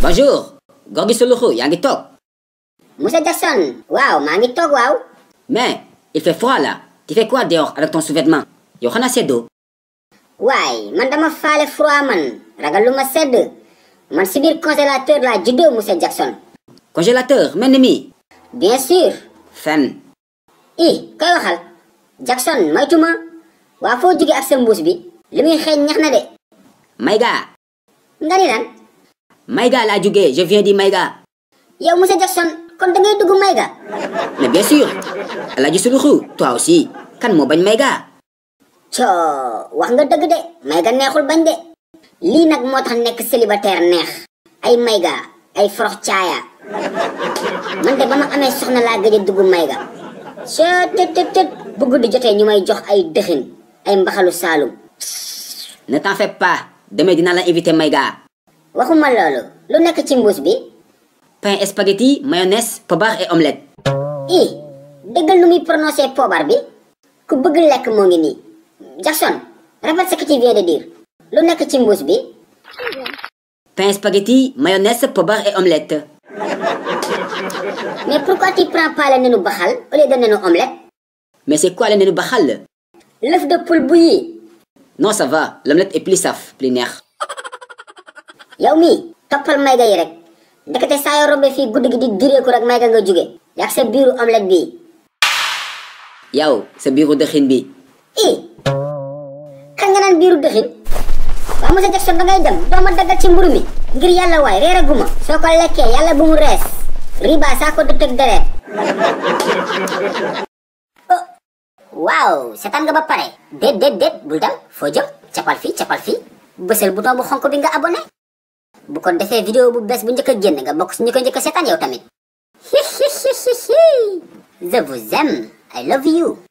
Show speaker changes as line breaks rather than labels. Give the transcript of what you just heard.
bonjour gorgi sa loxo yaa ngi toog
monsieur Jackson waaw maa ngi toog waaw
mais il fait froid là tu fais quoi dehors avec ton sous-vêtement yow xanaa seddoo
waay man dama faale froid man ragal lu ma sedd man si biir congélateur laa juddoo monsieur Jackson
congélateur mel ni mii
bien sûr
fen
i koy waxal Jackson maytuma waa foo jóge ak sa mbuus bi li muy xeeñ ñax na de
Maïga
nga ni lan
Maïga laa jógee je viens di Maïga
yow monsieur Jackson kon da ngay dugg Mayga
mais bien sûr Alaaji Suluxu toi aussi kan moo bañ Maïga
coo wax nga dëgg de Mayga neexul bañ de lii nag moo tax nekk célibataire neex ay Mayga ay forox caaya man de ba ma amee soxna laa gëj a dugg Mayga coo tët tët tët bu guddi jotee ñu may jox ay dëxin ay mbaxalu saalum
ne t'en fais pas demain dinaa la invité Maïga
waxuma loolu lu nekk ci mbuus bi
pain spaghetti mayonnaise pobar et omelette
i dëggal nu muy prononcé poobar bi ku bëgg lekk moo ngi nii Jackson répète ce que tu viens de dire lu nekk ci mbuus bi
pain spaghetti mayonnaise pobar et omelette
mais pourquoi tu prends pas le nenu baxal au lieu de nenu omelette
mais c'est quoi le nenu baxal
l'œuf de poule bouilli
non ça va l'omelette est plus saf plus neex
yow mii toppal mayga yi rek ndekete saa yoo rombee fii guddi gi di direeku rek mayga nga jóge yaag sa biiru omelette bii
yow sa biiru dëxin bi
i kan nga naan biiru dëxin waaw monsieur Jackson da ngay dem doo ma daggal ci mburu mi ngir yàlla waay reer aguma soo ko lekkee yàlla bu mu rees riba saa ko dëtëg deret oh waaw seetaan nga ba pare déet déet déet bul dem foo jëm capal fii capal fii bësal bouton bu xonk bi nga abonné bu ko defee vidéo bu bees bu njëkk a génn nga bokk si ñu ko njëkk a seetaan yow tamit je vous aime I love you